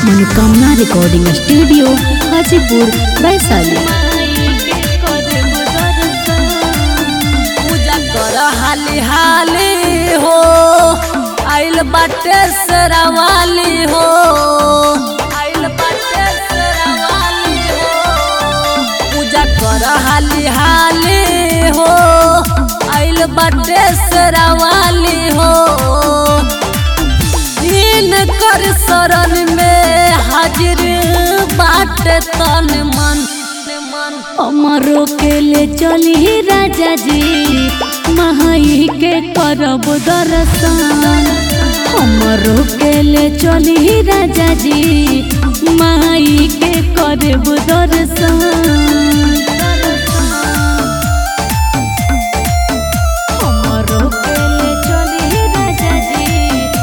मनोकामना recording studio Hajipur Vaishali पूजा कर हाली हाली हो आइल बाटे सरावाली हो आइल बाटे सरावाली हो पूजा कर हाली हाली हो आइल बाटे सरावाली हो दिन कर शरण में हाजिर बाटे तन मन मन अमरो के ले चली राजा जी महाई के करब दर्शन अमरो के ले चली राजा जी माई के करब दर्शन अमरो के ले चली राजा जी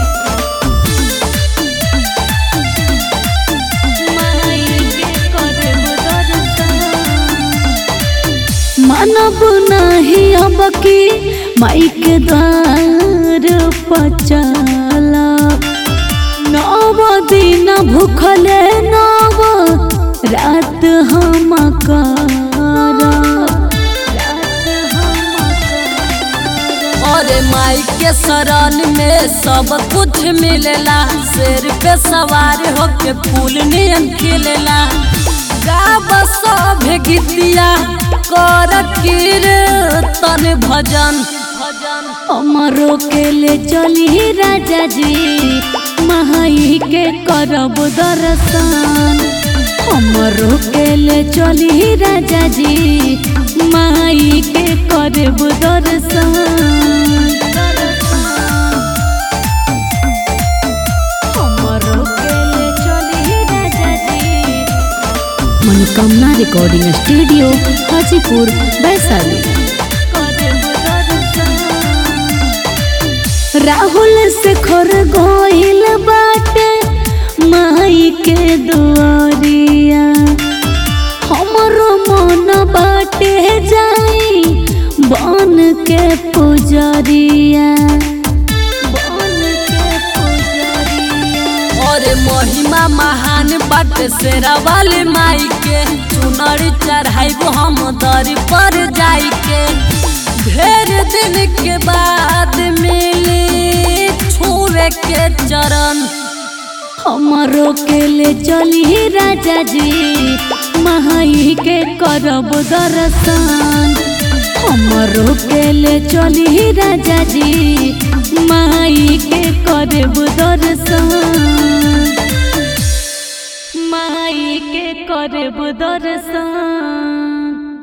माई के करब दर्शन मानब नहीं अब की माई के द्वार पचला नव दिन भूखले नव रात हम कर और माई के शरण में सब कुछ मिलेला शेर पे सवार होके फूल नियन खिलेला गाब सब गीतिया कर कीर्तन भजन भजन अमरो के ले चली राजा जी महाई के करब दर्शन अमरो के ले चली राजा जी माई के करब दर्शन अमरो के ले चली राजा जी मनोकामना रिकॉर्डिंग स्टूडियो हाजीपुर वैशाली राहुल से खर गोइल बाटे माई के दुआरिया हमरो मन बाटे जाई बन के पुजरिया बन के पुजरिया और महिमा महान बट शेरा वाले माई के चुनरी चढ़ाइबो हम दर पर जाई के ढेर दिन के बाद मिली छुए के चरण हमरो के ले चली राजा जी महाई के करब दर्शन हमरो के ले चली राजा जी माई के करब दर्शन माई के करब दर्शन